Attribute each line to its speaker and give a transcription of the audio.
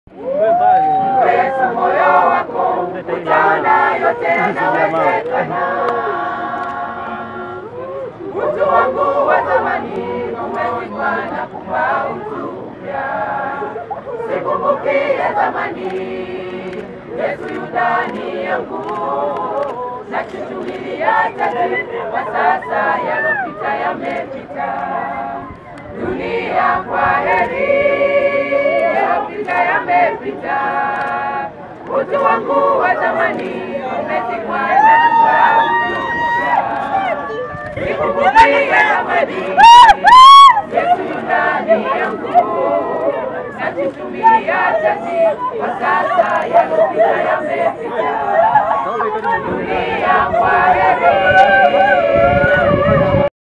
Speaker 1: Yesu moyo wako utaona yote yanawezekana. Utu wangu wa zamani umezikwa na kupa utu mpya. Sikumbuki ya zamani, Yesu yu ndani yangu. Nachuchumilia taji kwa sasa, yalopita yamepita. Dunia kwa heri, yalopita yamepita. Utu wangu wa zamani umezikwa na kupa utu mpya. Sikumbuki ya zamani, Yesu yu ndani yangu. Nachuchumilia taji kwa sasa, yalopita